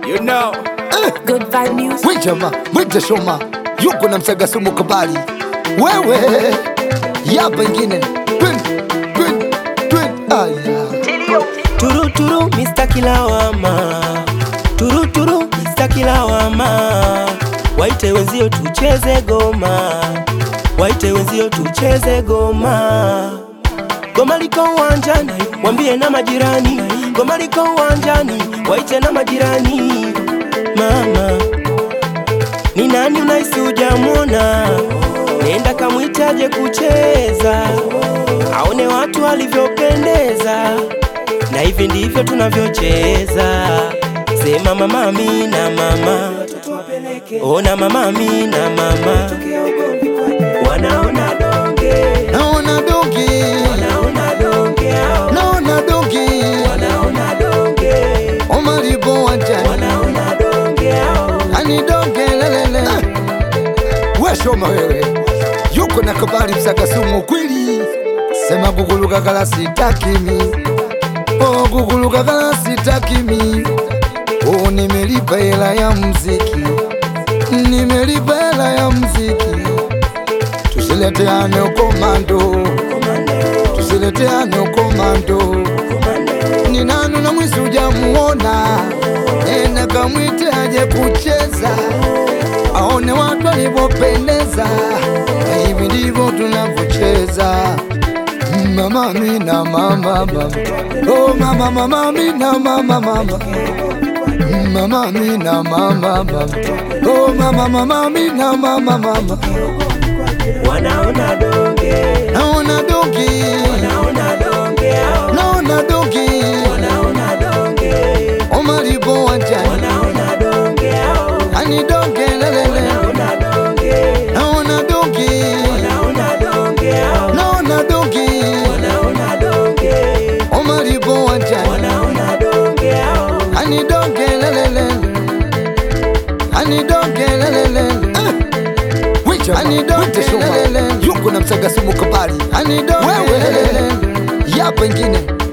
You know. Good vibe music. Wijama, mwite Shoma, yuko na msaga sumu kabali. Wewe ya pengine twin twin twin aya Turu turu Mr. Kilawama Turu turu Mr. Kilawama Waite wenzio tucheze goma Waite wenzio tucheze goma Goma liko uwanjani Wambie na majirani Goma liko uwanjani Waite na majirani Mama Ni nani unaisi hujamwona Nenda kamwitaje kucheza Aone watu walivyopendeza na hivi ndivyo tunavyocheza. Sema mama Amina, mama ona mama Amina, mama wanaona donge, naona dongi wanaona donge, hao. naona dongi wanaona donge, omalibo wanjani wanaona donge, hao. ani donge lelele we Shoma wewe yuko na kabali msaga sumu kweli sema guguluka kala sitakimi oh guguluka kala sitakimi oh nimelipa hela ya mziki nimelipa hela ya mziki tusileteane ukomando tusileteane ukomando ni nani na mwizi ujamuona ena kamwite aje kucheza aone watu walivyopendeza na hivi ndivyo tunavyocheza mama mina mama mama oh mama mama mina mama mama mama mina mama mama oh mama mama mina mama mama wanaona donge, naona dongi wanaona donge, hao. naona dongi wanaona donge, omalibo wanjani wanaona donge, hao. ani donge lelele wanaona donge, naona dongi wanaona donge, hao. naona dongi wanaona donge, omalibo wanjani wanaona donge, hao. ani donge lelele ani donge lelele ani donge lelele yuko na msaga sumu kabali ani donge lelele ya pengine